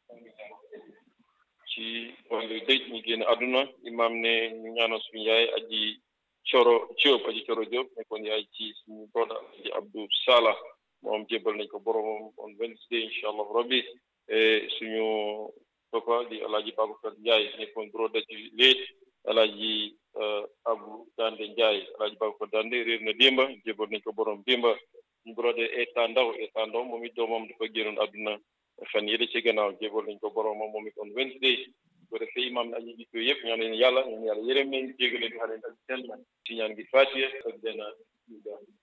ci wàllu dëj ñu génn àdduna imaam ne ñu ñaanal suñu yaay aji coro Diop aji coro Diop nekkoon yaay ci suñu broda aji Abdou Sala moom jébal nañ ko boromam on Wednesday incha allah rabbi suñu papa di alaaji Babacar Ndiaye nekkoon broda ci léet alaaji Abu Dande Ndiaye alaaji Babacar Dande réer na démba jébal nañ ko borom démba ñu broda Eta Ndaw Eta Ndaw moom it doomam dafa génnoon àdduna fan yële ci gannaaw jébal nañ ko boromam moom it on Wednesday ko defee imaam aji gis yooyu yëpp ñaan leen yàlla ñaan yàlla yërëm leen jégal leen xale ak seen si ñaan gi fatiye ak benn